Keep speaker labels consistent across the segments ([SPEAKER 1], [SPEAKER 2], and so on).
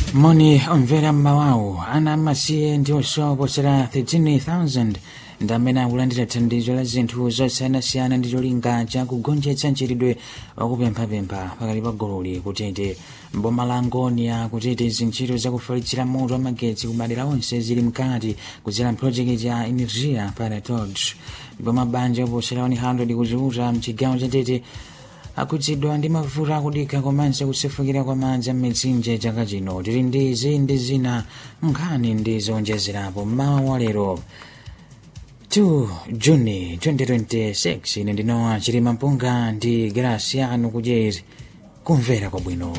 [SPEAKER 1] moni omvera mmawawu ana amasiye ndi osoposera 13,000 ndi amene akulandira thandizo la zinthu zosiyanasiyana ndi cholinga chakugonjetsa mchitidwe wakupemphapempha pakati pa gululi kutete mboma la ngonia kutete zintchito zakufalitsira moto wamagetsi kumadera onse zili mkati kudzera mphrojekiti ya energia para todos ndipo mabanja oposera 100 kuziuta mchigawo chatete akhudzidwa ndi mavuto akudikha komanso kusefukira kwa madzi m'mitsinje chaka chino tili ndi izi ndi zina nkhani ndi zowonjezerapo mmawa wa lero 2 juni 2026 ine ndinowa chilima mpunga ndi graciano kudyeri kumvera kwabwino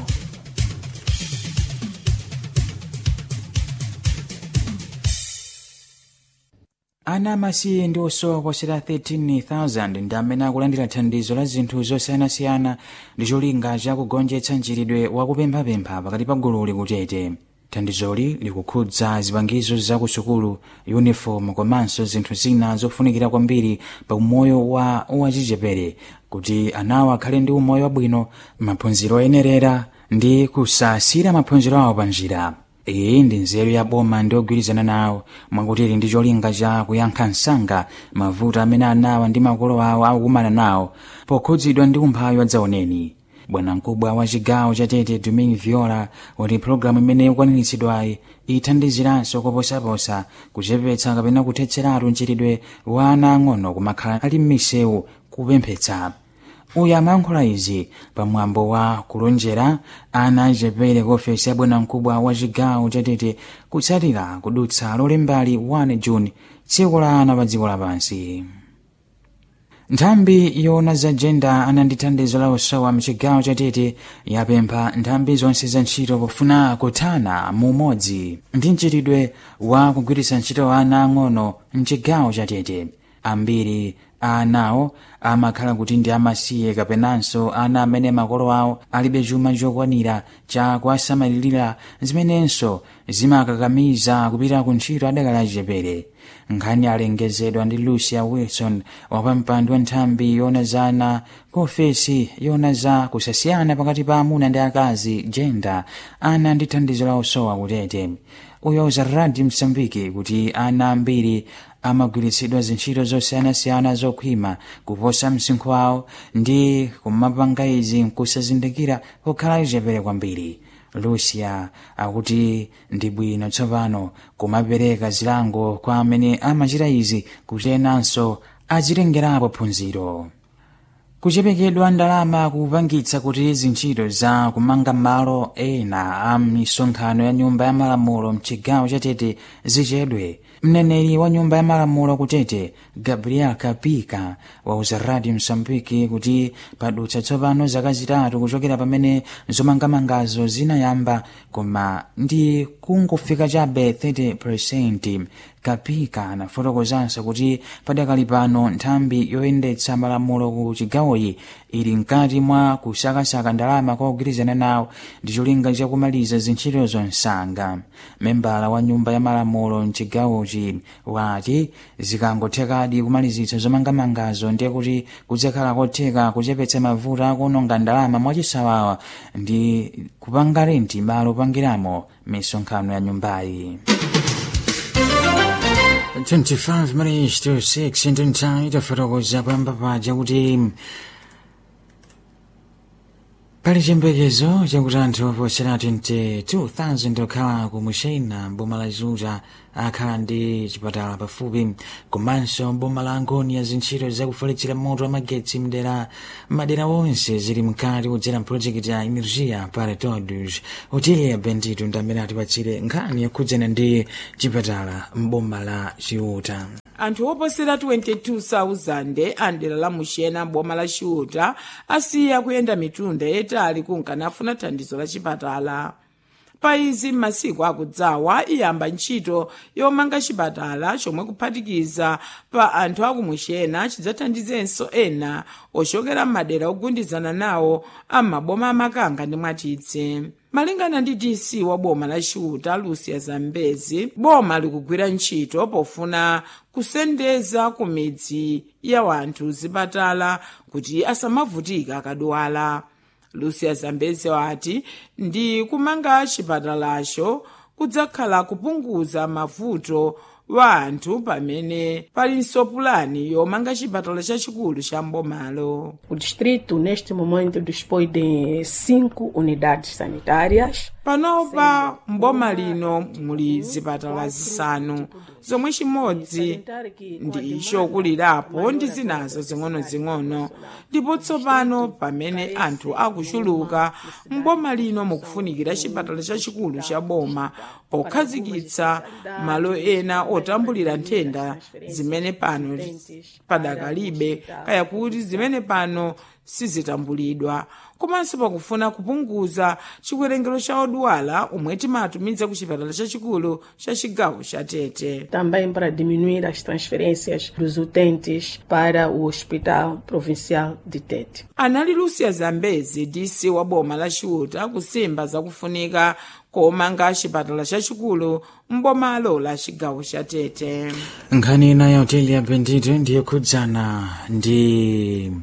[SPEAKER 1] ana amasiye ndi osowa posera 13,000 ndi amene akulandira thandizo la zinthu zosiyanasiyana ndi cholinga chakugonjetsa mchitidwe wakupemphapempha pakati pa gululi kutete thandizoli likukhudza zipangizo zakusukulu uniform komanso zinthu zina zofunikira kwambiri pa umoyo wa wachichepere kuti anawo akhale ndi umoyo wabwino maphunziro oyenerera ndi kusasira maphunziro awo pa njira iyi ndi nzeru ya boma ndi ogwirizana nawo mwakutili ndi cholinga cha kuyankha msanga mavuto amene anawa ndi makolo awo akukumana nawo pokhudzidwa ndi umphawi wadzaoneni bwanamkubwa wa chigawo cha tete domin viola wati pologalamu imene ikwaniritsidwayi ithandiziranso koposaposa kuchepetsa kapena kuthetseratu mchitidwe wa ana ang'ono kumakhala ali m'misewu kupemphetsa uyu amayankhula izi pamwambo wa kulonjera ana achepere ku ofesi ya bwanamkubwa wa chigawo chatete kutsatira kudutsa lolembali 1 juni tsiku la ana pa dziko lapansi nthambi yona za jenda anandi thandizo la osowa mchigawo chatete yapempha nthambi zonse za ntchito pofuna kuthana mumodzi ndi mchitidwe wa kugwiritsa ntchito ana ang'ono mchigawo chatete ambiri anawo amakhala kuti ndi amasiye kapenanso ana amene makolo awo alibe chuma chokwanira cha kuwasamalirira zimenenso zimakakamiza kupita ku ntchito adakali achepere nkhani alengezedwa ndi lucia wilson wapampando wa nthambi yona za ana ku ofesi yona za kusasiyana pakati pa amuna ndi akazi jenda ana ndi thandizo la osowa kutete uyo uzaradi msambiki kuti ana ambiri amagwiritsidwa zintchito zosiyanasiyana zokhwima kuposa msinkhu wawo ndi kumapanga izi nkusazindikira kukhala achepere kwambiri lucia akuti ndi bwino tsopano kumapereka zilango kwa amene amachita izi kuti enanso azitengerapo phunziro kuchepekedwa ndalama kupangitsa kuti zintchito za kumanga malo ena a misonkhano ya nyumba ya malamulo mchigawo chatete zichedwe mneneri wa nyumba ya malamulo kutete gabriel kapika wauza radio msambiki kuti padutsa tsopano zaka zitatu kuchokera pamene zomangamangazo zinayamba koma ndi kungofika chabe 30 kapika anafotokozanso kuti padakali pano nthambi yoyendetsa malamulo ku chigawoyi ili mkati mwa kusakasaka ndalama kwa kugwirizana nawo ndi cholinga chakumaliza zintchito zonsanga membala wa nyumba ya malamulo mchigawochi wati zikangothekadi kumalizitsa zomangamangazo ndiye kuti kudzakhala kotheka kuchepetsa mavuto akuononga ndalama mwachisawawa ndi kupanga renti malo opangiramo misonkhano ya nyumbayi 25 minutes to 6 ndi nthawi tafotokoza pamba paja kuti pali chiyembekezo chakuti anthu oposera 22,000 okhala ku mushena boma la zuta akhala ndi chipatala pafupi komanso boma la ngonia zintchito zakufalitsira moto wamagetsi mdera madera onse zili mkati kudzera mpulojekiti ya energia para todos hoteli bendito ndi amene atipatsire nkhani yakhudzana ndi chipatala mboma la chiuta
[SPEAKER 2] anthu oposera 22,000 andera la muxena boma la xiuta asiya kuyenda mitunda yayitali kunkanafuna thandizo la chipatala pa izi m'masiku akudzawa iyamba ntchito yomanga chipatala chomwe kuphatikiza pa anthu akumuxena chidzathandizenso ena ochokera m'madera ogundizana nawo am'maboma amakanga ndi mwatitse malingana ndi dc wa boma la xiuta lucia zambezi boma likugwira ntchito pofuna kusendeza ku midzi ya wanthu zipatala kuti asamavutika akadwala lucia zambezi wati ndi kumanga chipatalacho kudzakhala kupunguza mavuto wa anthu pamene palinso pulani yomanga chipatala chachikulu cha mbomalo
[SPEAKER 3] O distrito, neste momento, dispõe de cinco unidades sanitárias.
[SPEAKER 2] panopa mboma lino muli zipatala zisanu zomwe chimodzi ndi chokulirapo ndi zinazo zing'ono-zing'ono ndipo tsopano pamene anthu akuchuluka mboma lino mukufunikira chipatala chachikulu cha boma pokhazikitsa malo ena otambulira nthenda zimene pano padakalibe kaya kuti zimene pano sizitambulidwa komanso pakufuna kupunguza chiwerengero cha odwala omwe timatumiza ku chipatala chachikulu cha chigawo cha tete
[SPEAKER 3] Também para diminuir as transferências dos utentes para o Hospital Provincial de Tete.
[SPEAKER 2] anali lucia zambezi dc wa boma la chiuta kusimba zakufunika komanga chipatala chachikulu mbomalo la chigawo cha tete
[SPEAKER 1] nkhani ina ya hoteli ya bendito ndiyo khudzana ndi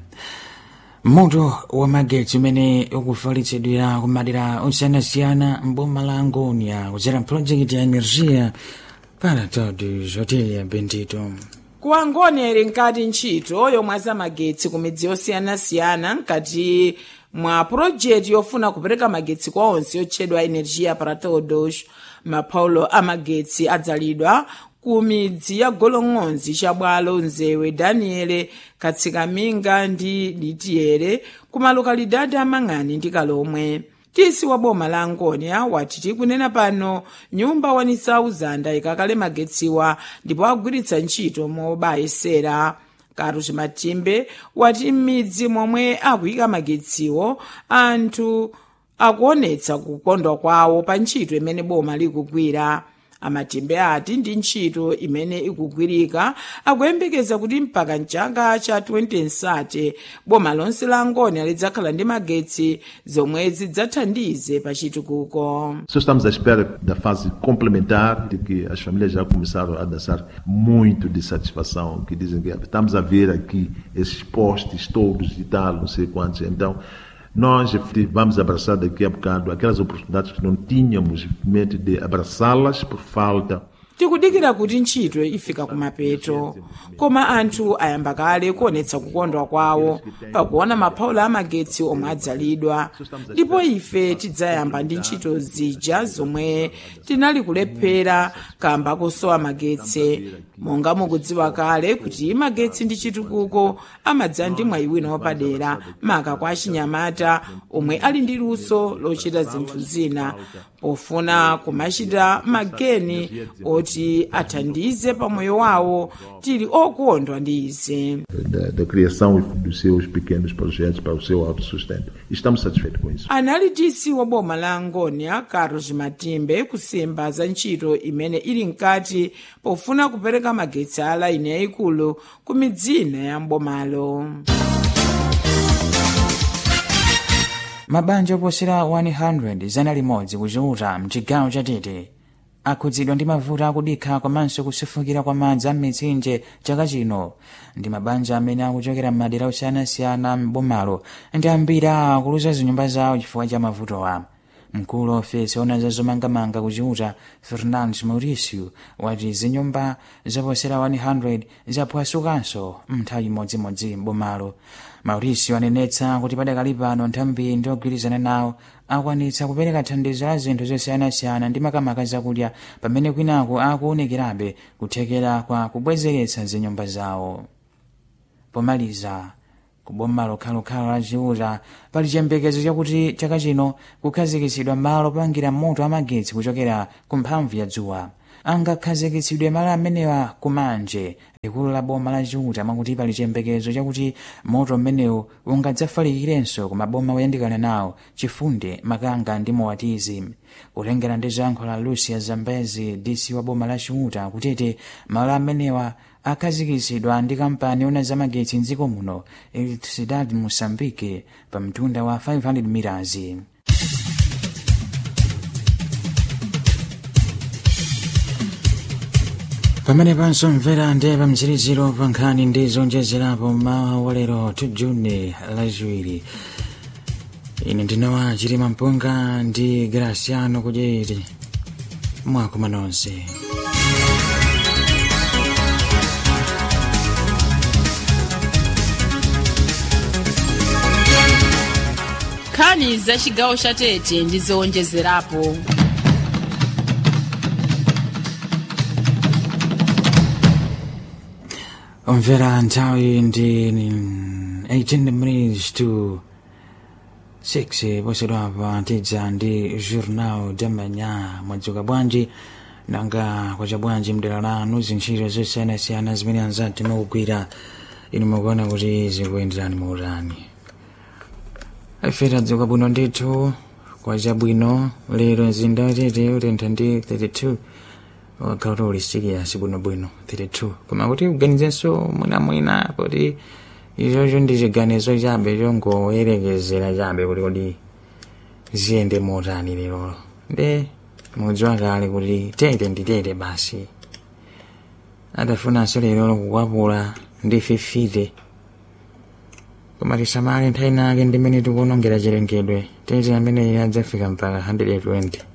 [SPEAKER 1] moto wa magetsi umene ukufalitsidwira kumadera osiyanasiyana mboma la angonia kudzera project ya energia para todos hoteli ya bendito
[SPEAKER 2] ku angonia ili nkati ntchito yomwe zamagetsi ku midzi yosiyanasiyana mkati mwa purojekti yofuna kupereka magetsi kwa onse yotchedwa energia para todos mapaulo amagetsi adzalidwa ku midzi ya golong'onzi chabwalo nzewe daniele katsikaminga ndi litiere ku malokalidadi amang'ani ndi kalomwe tisi wa boma la angonia wati tikunena pano nyumba 1000 ikakale magetsiwa ndipo agwiritsa ntchito mobayesera karu chimatimbe wati m'midzi momwe akuyika magetsiwo anthu akuonetsa kukondwa kwawo pa ntchito imene boma likugwira amatimbe ati ndi ntchito imene ikugwirika akuyembekeza kuti mpaka mchaka cha 2030 boma lonse la angonia lidzakhala ndi magetsi zomwe zidzathandize pa chitukuko
[SPEAKER 4] Só estamos à espera da fase complementar, de que as famílias já começaram a dançar muito de satisfação, que dizem que estamos a ver aqui esses postes todos e tal, não sei quantos. Então, nós vamos abraçar daqui a bocado aquelas oportunidades que não tínhamos mente de abraçá-las por falta
[SPEAKER 2] tikudikira kuti ntchito ifika kumapeto koma anthu ayamba kale kuonetsa kukondwa kwawo pakuona mapaulo amagetsi omwe adzalidwa ndipo ife tidzayamba ndi ntchito zija zomwe tinali kulephera kamba kosowa magetsi monga mukudziwa kale kuti magetsi ndi chitukuko amadza ndi mwayi wina wapadera maka kwa achinyamata omwe ali ndi luso lochita zinthu zina pofuna kumachita mageni oti athandize pamoyo wawo tili okondwa ndi izi
[SPEAKER 4] da, da criação dos seus pequenos projetos para o seu autossustento. E estamos satisfeitos com isso.
[SPEAKER 2] anali dc wa boma la angonia carlos matimbe kusimba za ntchito imene ili mkati pofuna kupereka magetsi a laini yayikulu ku midzina ya mbomalo
[SPEAKER 1] mabanja oposera 100 zana limodzi kuchiuta mchigawo cha tete akhudzidwa ndi mavuto akudikha komanso kusefukira kwa madzi a m'mitsinje chaka chino ndi mabanja amene akuchokera m'madera osiyanasiyana m'bomalo ndi ambiri akuluza zinyumba zawo chifukwa cha mavutowa mkulu wa ofesi ona za zomangamanga kuchiuta fernandes mauricio wati zinyumba zoposera 100 zaphwasukanso mnthawi imodzimodzi m'bomalo mauricio anenetsa kuti padakali pano nthambi ndi ogwirizana nawo akwanitsa kupereka thandizo la zinthu zosiyanasiyana ndi makamaka zakudya pamene kwinaku akuonekerabe kuthekera kwa kubwezeretsa zinyumba zawo pomaliza kuboma lokhalokhala la chiuta pali chiyembekezo chakuti chaka chino kukhazikitsidwa malo opangira moto amagetsi kuchokera ku mphamvu ya dzuwa angakhazikitsidwe malo amenewa kumanje likulu la boma la chiuta mwakuti pali chiyembekezo chakuti moto umenewu ungadzafalikirenso ku maboma oyandikana nawo chifunde makanga ndi mowatizi kutengera ndi zankho la lucia zambezi dc wa boma la chiuta kutete malo amenewa akhazikitsidwa ndi kampani yona zamagetsi mdziko muno electricidade moçambique pa mtunda wa 500 mirazi pamene panso mvera ndi pamtsiriziro pa nkhani ndi zonjezerapo mawa walero 2 juni lachiwiri ine ndinowa chirima mpunga ndi graciano kudyeri mwakuma nonse
[SPEAKER 5] nkhani za chigawo cha tete ndi zowonjezerapo
[SPEAKER 1] omvera nthawi ndi 18 minutes to 6 posedwapa tidza ndi journal de manhã mwadzuka bwanji nanga kwacha bwanji mdera lanu zintchito zosiyanasiyana zimene anzati mukugwira inu mukuona kuti zikuyenderani muutani ife tadzuka bwino ndithu kwacha bwino lero mzinda watete utentha ndi 32 wakhala uli serious bwinobwino 32 koma kuti uganizenso mwinamwina kuti ichocho ndi chiganizo chabe chongoyerekezera chabe kuti kodi ziyende motani lero nde mudziwa kale kuti tete ndi tete basi adafunanso lero kukwapula ndi fifite koma tisamale nthawi nake ndimene tikuonongera chilengedwe tete amene adzafika mpaka 120